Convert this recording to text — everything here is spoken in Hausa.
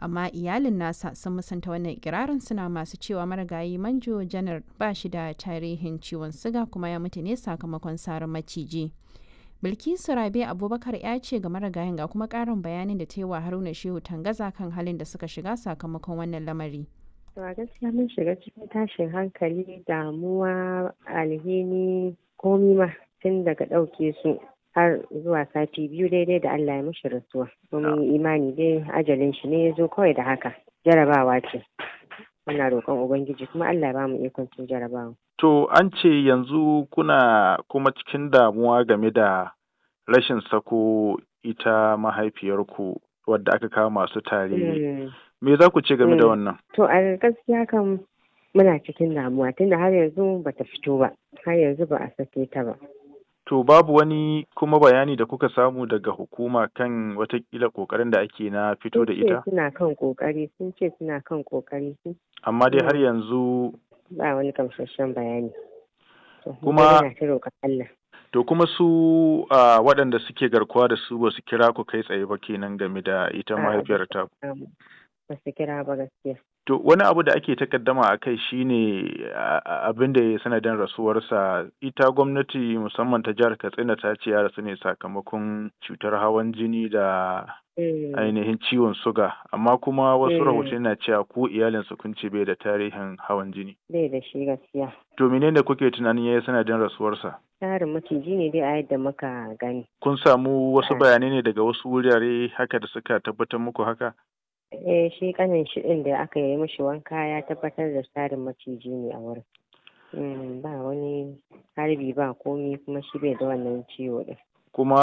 amma iyalin nasa sun musanta wannan ikirarin suna masu cewa marigayi manjo janar ba shi da tarihin ciwon siga kuma ya mutu ne sakamakon sarin maciji bilkisu rabe abubakar ya ce ga marigayin ga kuma karin bayanin da ta yi wa haruna shehu tangaza kan halin da suka shiga sakamakon wannan lamari To a gaskiya mun shiga cikin tashin hankali damuwa alhini komi ma tun daga ɗauke su har zuwa sati biyu daidai da Allah ya mishi rasuwa. Mun yi imani dai ajalin shi ne ya zo kawai da haka. Jarabawa ce. Muna roƙon Ubangiji kuma Allah ya bamu ikon cin jarabawa. To an ce yanzu kuna kuma cikin damuwa game da rashin sako ita mahaifiyarku wadda aka kawo masu tare. Me za ku ce game da wannan? To a gaskiya kan muna cikin damuwa tunda har yanzu bata fito ba, har yanzu ba a sake ta ba. To babu wani kuma bayani da kuka samu daga hukuma kan watakila kokarin da ake na fito da ita? Sun ce suna kan kokari, sun ce suna kan kokari. Amma dai har yanzu Ba wani kamsasshen bayani. Kuma Allah. To kuma su uh, waɗanda suke garkuwa da su ba su kira ku kai tsaye ba kenan game da ita mahaifiyar ta. Ba su kira ba gaskiya. To wani abu da ake takaddama a kai shine abin da ya sanadin rasuwarsa ita gwamnati musamman ta jihar Katsina ta ce ya rasu ne sakamakon cutar hawan jini da ainihin ciwon suga amma kuma wasu rahoton na cewa ko iyalinsa kun ce bai da tarihin hawan jini. Bai da shi gaskiya. To menene kuke tunanin ya yi sanadin rasuwarsa? Tarin maciji ne dai a yadda muka gani. Kun samu wasu bayanai ne daga wasu wurare haka da suka tabbatar muku haka? eh shi kanin shi din da aka yi mishi wanka ya tabbatar da tsarin maciji ne a wurin ba wani harbi ba komi kuma shi bai da wannan ciwo din kuma